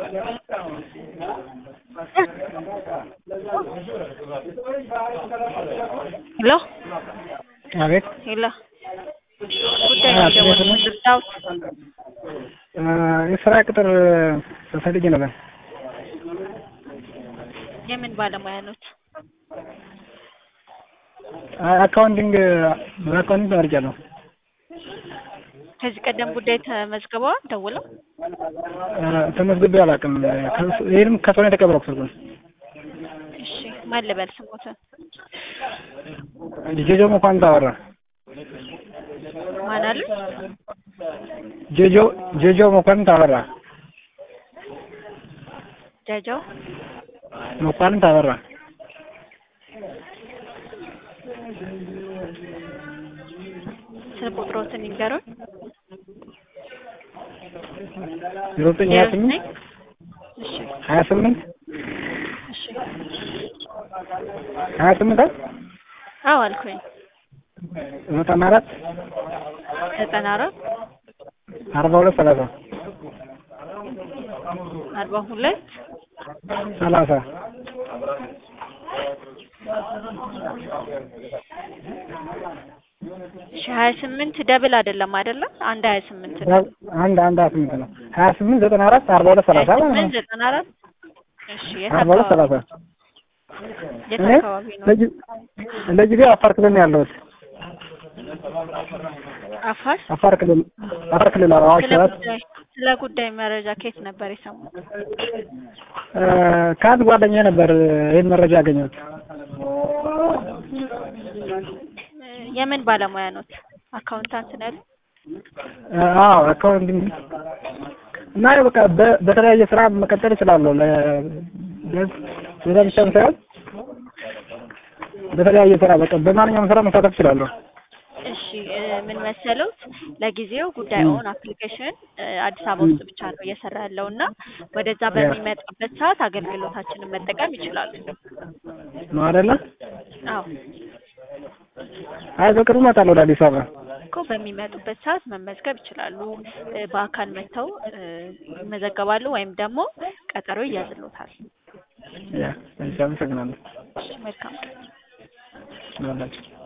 ሄሎ አቤት ሄሎ ጉዳይ ነው የደወልኩት ልርዳዎት? የስራ ቅጥር ፈልጌ ነበር። የምን ባለሙያ ኖት? አካውንቲንግ በአካውንቲንግ ተመርቄያለሁ። ከዚህ ቀደም ጉዳይ ተመዝግበዋል ደውለው? ተመዝግቤ አላውቅም። ይህንም ከሰው ነው የተቀበልኩት ስልኩን። እሺ ማን ልበል ስሞትን? ጄጆ መኳንንት አወራ። ማን አሉ? ጄጆ ጄጆ መኳንንት አበራ። ጃጃው መኳንንት አበራ። ስልክ ቁጥሮትን ይንገሩን። ዜሮ ዘጠኝ ሀያ ስምንት እሺ ሀያ ስምንት እሺ ሀያ ስምንት አዎ አልኩኝ። ዘጠና አራት ዘጠና አራት አርባ ሁለት ሰላሳ አርባ ሁለት ሰላሳ እሺ ሀያ ስምንት ደብል አይደለም አይደለም? አንድ ሀያ ስምንት ነው። አንድ አንድ ሀያ ስምንት ነው። ሀያ ስምንት ዘጠና አራት አርባ ሁለት ሰላሳ ሀያ ማለት ስምንት ነው። ዘጠና አራት እሺ የት አርባ ሁለት አካባቢ ሰላሳ የት እኔ አካባቢ ነው? ለጊ- ለጊዜው አፋር ክልል ነው ያለሁት። አፋር አፋር ክልል አፋር ክልል አዋሽ ስለ ሰዓት ጉዳይ ስለ ጉዳይ መረጃ ከየት ነበር የሰሙት? ከአንድ ጓደኛዬ ነበር ይህን መረጃ ያገኘሁት። የምን ባለሙያ ኖት? አካውንታንት ነው ያሉት? አዎ አካውንቲንግ እና ያው በቃ በ- በተለያየ ስራ መቀጠል እችላለሁ። ለ ለዛ ብቻም ሳይሆን በተለያየ ስራ በቃ በማንኛውም ስራ መሳተፍ እችላለሁ። እሺ እ ምን መሰሉት ለጊዜው ጉዳይ ኦን አፕሊኬሽን እ አዲስ አበባ ውስጥ ብቻ ነው እየሰራ ያለው እና ወደዛ በሚመጣበት ሰዓት አገልግሎታችንን መጠቀም ይችላሉ። ነው አይደለ? አዎ አይ በቅርቡ እመጣለሁ ወደ አዲስ አበባ። እኮ በሚመጡበት ሰዓት መመዝገብ ይችላሉ። እ በአካል መጥተው እ ይመዘገባሉ ወይም ደግሞ ቀጠሮ ይያዝሎታል። ያ እሺ፣ አመሰግናለሁ። እሺ መልካም ነው